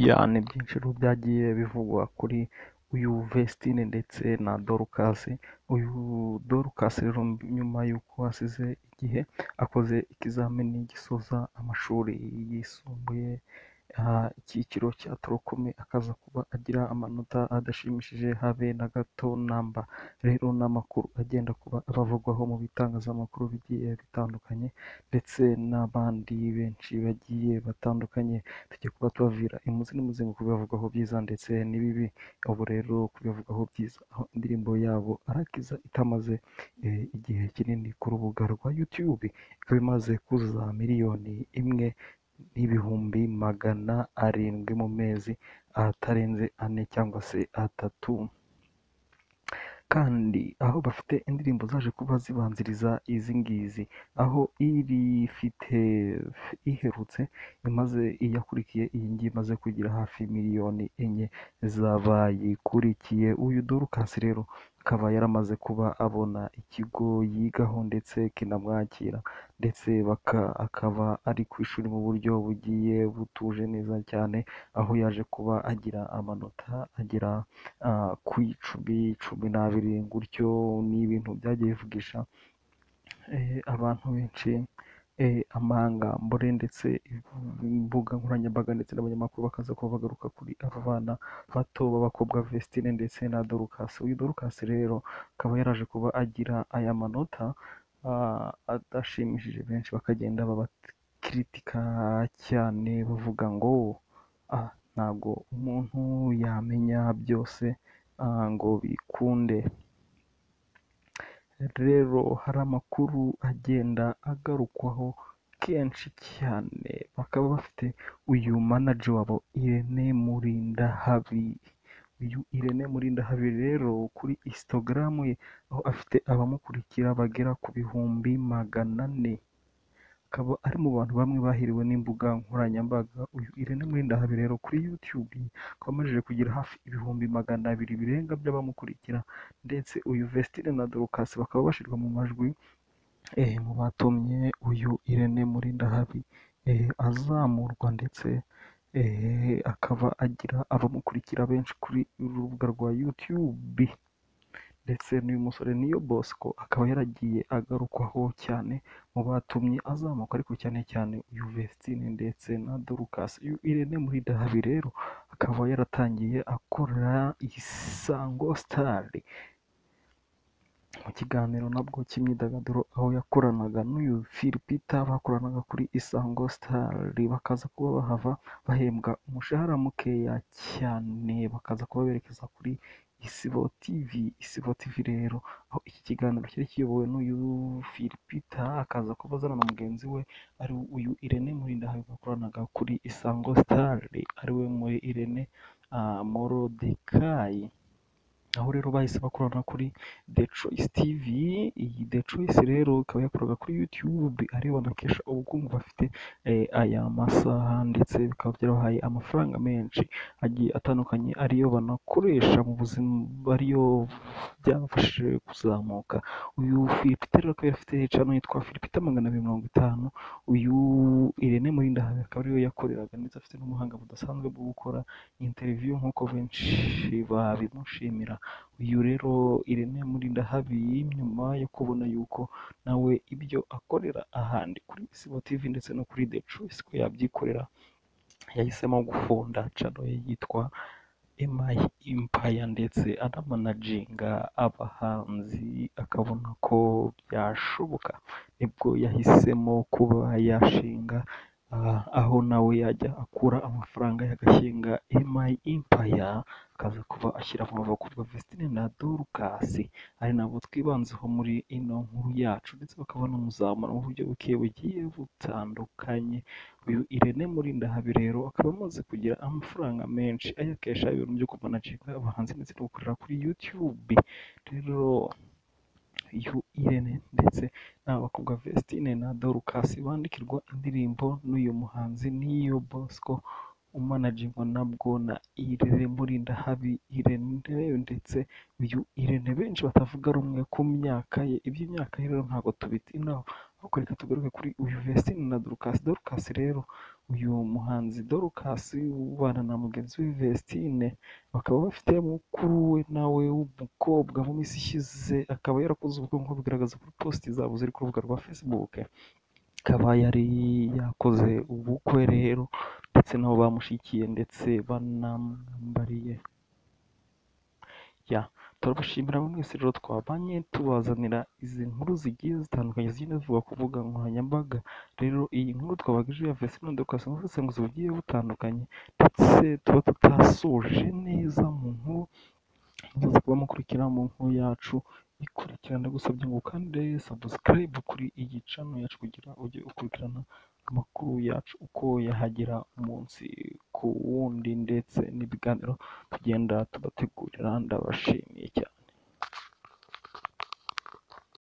Yeah ni byinshi rero byagiye bivugwa kuri uyu Vestine ndetse na Dorcas, uyu Dorcas rero nyuma y'uko asize igihe akoze ikizamini gisoza amashuri yisumbuye, icyiciro cya torokome akaza kuba agira amanota adashimishije habe na gato namba, rero ni amakuru agenda kuba abavugwaho mu bitangazamakuru bigiye bitandukanye ndetse n'abandi benshi bagiye batandukanye, tugiye kuba tubabwira imuzi n'umuzenguruko ibibavugwaho byiza ndetse n'ibibi, ubu rero kubivugaho byiza aho indirimbo yabo arakiza itamaze igihe kinini ku rubuga rwa YouTube, ikaba imaze kuzuza miliyoni imwe n'ibihumbi magana arindwi mu mezi atarenze ane cyangwa se atatu, kandi aho bafite indirimbo zaje kuba zibanziriza izi ngizi, aho irifite iherutse imaze iyakurikiye iyi ngiyi imaze kugira hafi miliyoni enye z'abayikurikiye, uyu Dorcas rero akaba yaramaze kuba abona ikigo yigaho ndetse kinamwakira ndetse akaba ari ku ishuri mu buryo bugiye butuje neza cyane, aho yaje kuba agira amanota agera ku icumi, cumi n'abiri gutyo, ni ibintu byagiye bivugisha abantu benshi, amangambure ndetse imbuga nkoranyambaga ndetse n'abanyamakuru bakaza kuba bagaruka kuri aba bana bato b'abakobwa Vestine ndetse na Dorcas, uyu Dorcas rero akaba yaraje kuba agira aya manota adashimishije benshi bakagenda babakiritika cyane bavuga ngo ntabwo umuntu yamenya byose ngo bikunde, rero hari amakuru agenda agarukwaho kenshi cyane, bakaba bafite uyu manager wabo Irene Murindahabi, uyu Irene Murindahabi rero kuri Instagram ye aho afite abamukurikira bagera ku bihumbi magana ane, akaba ari mu bantu bamwe bahiriwe n'imbuga nkoranyambaga, uyu Irene Murindahabi rero kuri YouTube akaba amajije kugira hafi ibihumbi magana abiri birenga by'abamukurikira ndetse uyu Vestine na Dorcas bakaba bashyirwa mu majwi mu batumye uyu Irene Murindahabi azamurwa ndetse akaba agira abamukurikira benshi kuri uru rubuga rwa YouTube ndetse n'uyu musore Niyo Bosco akaba yaragiye agarukwaho cyane mu batumye azamuka ariko cyane cyane uyu Vestine ndetse na Dorcas, uyu Irene Murindahabi rero akaba yaratangiye akorera Isango Star mu kiganiro nabwo cy'imyidagaduro aho yakoranaga n'uyu Philbert bakoranaga kuri Isango Star, bakaza kuba bahava bahembwa umushahara mukeya cyane, bakaza kuba berekeza kuri Isibo TV, Isibo TV rero aho iki kiganiro cyari kiyobowe n'uyu Philbert akaza kuba azana na mugenzi we ari uyu Irene Murindahabi bakoranaga kuri Isango Star ariwe muri Irene Morodekayi, aho rero bahise bakorana kuri The Choice TV, iyi The Choice rero ikaba yakoraga kuri YouTube ariyo banakesha ubukungu bafite aya masaha ndetse bikaba byarabahaye amafaranga menshi agiye atandukanye ariyo banakoresha mu buzima, ariyo byabafashije kuzamuka, uyu Philbert rero akaba afite channel yitwa Philbert magana abiri mirongo itanu, uyu Irene Murindahabi akaba ariyo yakoreraga ndetse afite n'ubuhanga budasanzwe bwo gukora interview nk'uko benshi babimushimira, uyu rero Irene Murindahabi nyuma yo kubona yuko nawe ibyo akorera ahandi kuri Isibo TV ndetse no kuri The Choice ko yabyikorera, yahisemo gufunda channel ye yitwa My Empire ndetse anamanaginga abahanzi akabona ko byashoboka, nibwo yahisemo kuba yashinga aho nawe yajya akura amafaranga ye agashinga My Empire, akaza kuba ashyira mu bakobwa Vestine na Dorcas, ari nabo twibanzeho muri ino nkuru yacu ndetse bakaba banamuzamura mu buryo buke bugiye butandukanye, uyu Irene Murindahabi rero akaba amaze kugira amafaranga menshi ayakesha ibintu byo kumanaginga abahanzi ndetse no gukorera kuri YouTube, rero uyu Irene ndetse n'aba bakobwa Vestine na Dorcas bandikirwa indirimbo n'uyu muhanzi Niyo Bosco umanagingwa nabwo na Irene Murindahabi, Irene ndetse uyu Irene benshi batavuga rumwe ku myaka ye, iby'imyaka ye rero ntabwo tubitinaho, ahubwo reka tugaruke kuri uyu Vestine na Dorcas, Dorcas rero uyu muhanzi Dorcas ubana na mugenzi we Vestine bakaba bafite mukuru we nawe w'umukobwa mu minsi ishize akaba yarakoze ubukwe nk'uko bigaragaza kuri posti zabo ziri ku rubuga rwa Facebook akaba yari yakoze ubukwe rero ndetse nabo bamushikiye ndetse banamwambariye ya turabashimira mwese rero twabanye tubazanira izi nkuru zigiye zitandukanye zigenda zivugwa ku mbuga nkoranyambaga rero iyi nkuru twabagejeje ya Vestine Dorcas n'ubusesenguzi bugiye butandukanye ndetse tuba tutasoje neza mu nkuru muza kuba mukurikira mu nkuru yacu ikurikirana ndagusabye ngo ukande subscribe kuri iyi channel yacu kugira ujye ukurikirana amakuru yacu uko yahagera umunsi ku wundi ndetse n'ibiganiro tugenda tubategurira ndabashimiye cyane